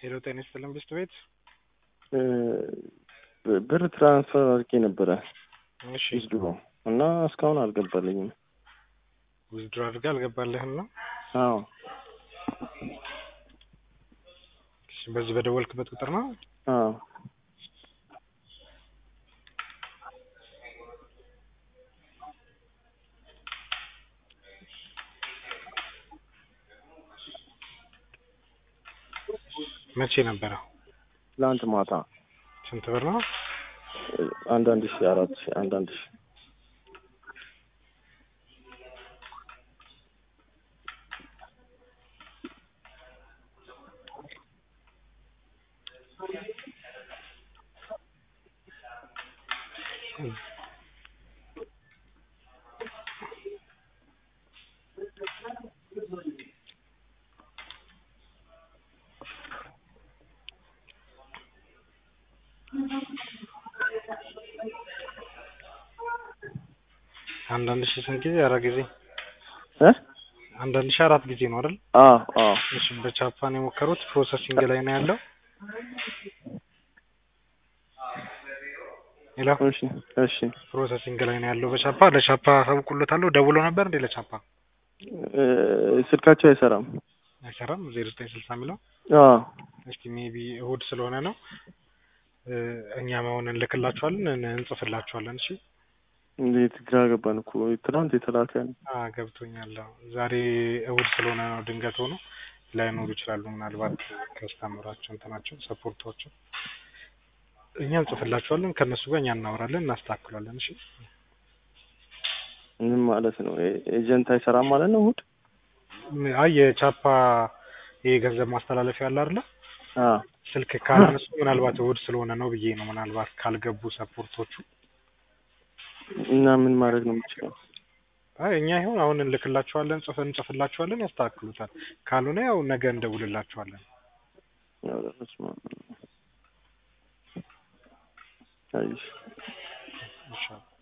ሄሎ ጤና ይስጥልን ብስት ቤት ብር ትራንስፈር አድርጌ ነበረ እሺ ውዝድሮ እና እስካሁን አልገባልኝም። ውዝድሮ አድርገህ አልገባልህም ነው? አዎ እሺ፣ በዚህ በደወልክበት ቁጥር ነው? አዎ መቼ ነበረ? ትላንት ማታ ስንት ብር ነው? አንዳንድ ሺ አራት ሺ አንዳንድ ሺ አንዳንድ ሺህ ስንት ጊዜ? አራት ጊዜ እ አንዳንድ ሺህ አራት ጊዜ ነው አይደል? አዎ አዎ እሺ በቻፓን የሞከሩት ፕሮሰሲንግ ላይ ነው ያለው። ሄሎ እሺ እሺ ፕሮሰሲንግ ላይ ነው ያለው በቻፓ ለቻፓ አሳውቁለታለሁ። ደውሎ ነበር እንዴ ለቻፓ? እ ስልካቸው አይሰራም። አይሰራም። ዜሮ ዘጠኝ ስልሳ የሚለው አዎ እስቲ ሜቢ እሁድ ስለሆነ ነው እ እኛ መሆን እንልክላችኋለን እን- እንጽፍላችኋለን። እሺ እንዴት ግራ ገባን እኮ ትናንት የተላከ ነው። አ ገብቶኛል። አዎ ዛሬ እሁድ ስለሆነ ነው ድንገት ሆኖ ላይኖሩ ይችላሉ። ምናልባት ከስተመራቸው እንትናቸው ሰፖርቷቸው እኛ እንጽፍላችኋለን። ከእነሱ ጋር እኛ እናወራለን፣ እናስተካክሏለን። እሺ ምን ማለት ነው? ኤ- ኤጀንት አይሰራም ማለት ነው እሑድ? ም- አይ የቻፓ ይሄ ገንዘብ ማስተላለፊያ አለ አይደለ? አዎ ስልክ ካላነሱ ምናልባት እሁድ ስለሆነ ነው ብዬ ነው። ምናልባት ካልገቡ ሰፖርቶቹ እና ምን ማድረግ ነው የምችለው? አይ እኛ ይሁን አሁን እንልክላችኋለን፣ ጽፈን እንጽፍላችኋለን፣ ያስተካክሉታል። ካልሆነ ያው ነገ እንደውልላችኋለን። ኧረ በስመ አብ። አይ ይሻላል።